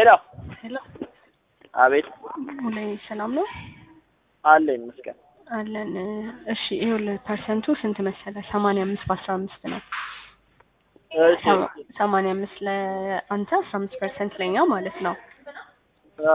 ሄሎ ሄሎ አቤት ሙሌ ሰላም ነው አለ ይመስገን አለን። እሺ ይኸውልህ ፐርሰንቱ ስንት መሰለህ? ሰማንያ አምስት በአስራ አምስት ነው። እሺ ሰማንያ አምስት ለአንተ አስራ አምስት ፐርሰንት ለኛ ማለት ነው። አ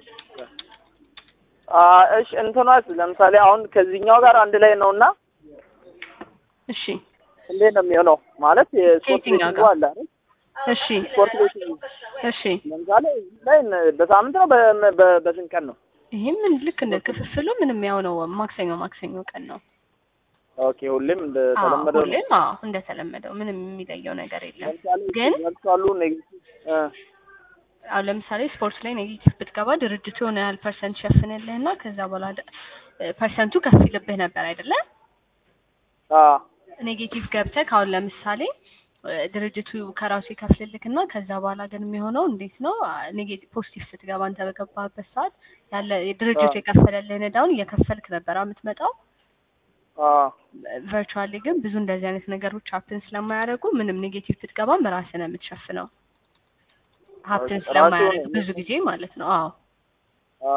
አ እሺ እንትኗስ ለምሳሌ አሁን ከዚህኛው ጋር አንድ ላይ ነውና እሺ እንዴት ነው የሚሆነው? ማለት የስፖርት ከየትኛው ቤቲንግ ጋር? አለ አይደል? እሺ ስፖርት ቤቲንግ እሺ ለምሳሌ ላይ በሳምንት ነው በ- በ- በስንት ቀን ነው? ይህም ልክ እንደ ክፍፍሉ ምንም ያው ነው። ማክሰኞ ማክሰኞ ቀን ነው። ኦኬ ሁሌም አዎ እንደተለመደው ነው። ሁሌም አዎ እንደተለመደው ምንም የሚለየው ነገር የለም። ለምሳሌ ግን መልሷሉ ኔጌቲቭ እ አሁን ለምሳሌ ስፖርት ላይ ኔጌቲቭ ብትገባ ድርጅቱ የሆነ ያህል ፐርሰንት ሸፍንልህና ከዛ በኋላ ደ- ፐርሰንቱ ከፍ ይልብህ ነበር አይደለ? አ ኔጌቲቭ ገብተህ አሁን ለምሳሌ እ ድርጅቱ ከራሱ ይከፍልልክና ከዛ በኋላ ግን የሚሆነው እንዴት ነው? ኔጌቲቭ ፖዚቲቭ ስትገባ አንተ በገባህበት ሰዓት ያለ ድርጅቱ አዎ። የከፈለልህን እዳውን እየከፈልክ ነበር የምትመጣው። አ ቨርቹዋሊ ግን ብዙ እንደዚህ አይነት ነገሮች ሀፕን ስለማያደርጉ ምንም ኔጌቲቭ ብትገባም ራስህ ነው የምትሸፍነው። ሀፕን ራሱ ስለማያደርግ ነው ብዙ ጊዜ ማለት ነው። አዎ አ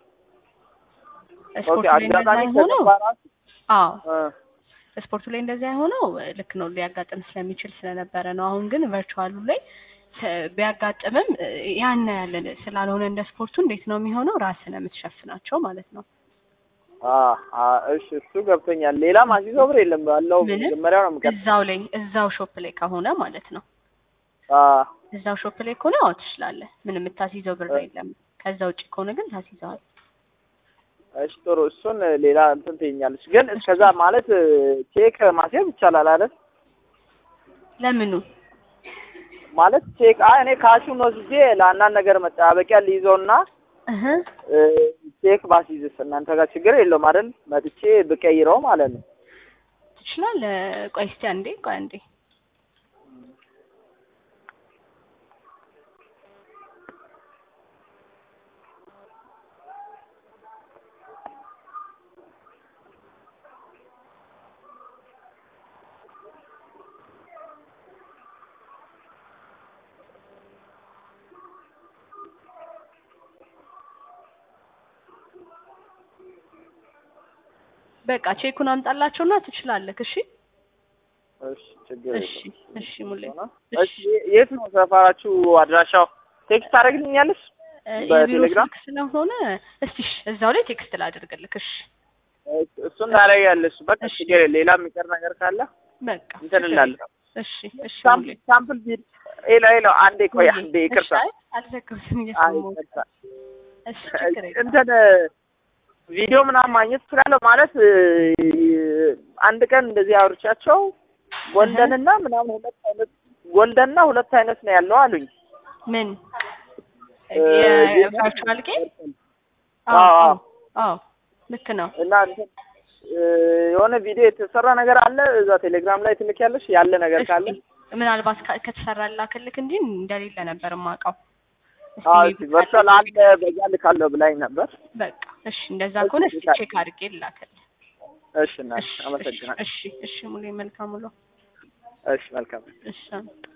ኦኬ ስፖርቱ ላይ እንደዛ አጋጣሚ የሆነው ከገባ ራሱ አዎ እ ስፖርቱ ላይ እንደዛ የሆነው ልክ ነው ሊያጋጥም ስለሚችል ስለነበረ ነው። አሁን ግን ቨርቹዋሉ ላይ ተ- ቢያጋጥምም እ ያን ያለን ስላልሆነ እንደ ስፖርቱ እንዴት ነው የሚሆነው? ራስህ ነው የምትሸፍናቸው ማለት ነው። አ አ እሺ እሱ ገብቶኛል። ሌላ ማሲዞ ብር የለም ባለው ምንም መጀመሪያው ነው የምቀር እዛው ላይ እዛው ሾፕ ላይ ከሆነ ማለት ነው። አ እዛው ሾፕ ላይ ከሆነ አዎ ትችላለህ። ምንም የምታስይዘው ብር የለም። ከዛ ውጭ ከሆነ ግን ታስይዘዋል። እሺ ጥሩ እሱን ሌላ እንትን ትይኛለች። ግን እስከዛ ማለት ቼክ ማስያዝ ይቻላል አይደል? ለምኑ ማለት ቼክ አይ እኔ ካሹን ወስጄ ለአንዳንድ ነገር መጠባበቂያ ልይዘውና እህ እ ቼክ ባስይዝስ እናንተ ጋር ችግር የለውም አይደል? መጥቼ ብቀይረው ማለት ነው። ትችላለህ። ቆይ እስኪ አንዴ ቆይ አንዴ በቃ ቼኩን አምጣላቸውና ትችላለህ። እሺ እሺ ችግር እሺ የለውም። እሺ ሙሌ እሺ የት ነው ሰፈራችሁ አድራሻው? ቴክስት ታደርግልኛለሽ? እ የቢሮ በቴሌግራም ስልክ ስለሆነ እስቲ እሺ፣ እዛው ላይ ቴክስት ላድርግልክ። እሺ እሱን ታደርጊያለሽ። በቃ እሺ። ችግር የለም። ሌላ የሚቀር ነገር ካለ በቃ እንትን ችግር እላለሁ። የለውም። እሺ እሺ ሙሌ ሳምፕል ሳምፕል ቪዲዮ ሄሎ ሄሎ፣ አንዴ ቆይ ሙሌ፣ አንዴ ይቅርታ። እሺ፣ አይ አልዘጋሁትም አይ እየሰማሁት። ይቅርታ። እሺ ችግር የለውም። እንትን ቪዲዮ ምናምን ማግኘት እችላለሁ ማለት እ፣ አንድ ቀን እንደዚህ አውርቻቸው ጎልደንና ምናምን ሁለት አይነት ጎልደንና ሁለት አይነት ነው ያለው አሉኝ። ምን እ፣ የቨርቹዋል ጌም? አዎ፣ አዎ አዎ። አዎ አዎ ልክ ነው። እና እንትን እ፣ የሆነ ቪዲዮ የተሰራ ነገር አለ እዛ ቴሌግራም ላይ ትልኪያለሽ ያለ ነገር ካለ እስኪ ምናልባት ካ- ከተሰራ ላክልክ እንጂ እንደሌለ ነበር የማውቀው። እስኪ አዎ maybe ቨርቹዋል ካለ- አለ በዛ ልካለሁ ብላኝ ነበር። በቃ እሺ፣ እንደዛ ከሆነ እስኪ እሺ፣ ቼክ አድርጌ ላክልህ። እሺ እናት እሺ አመሰግናለሁ። እሺ እሺ ሙሌ መልካም ውሎ። እሺ መልካም እሺ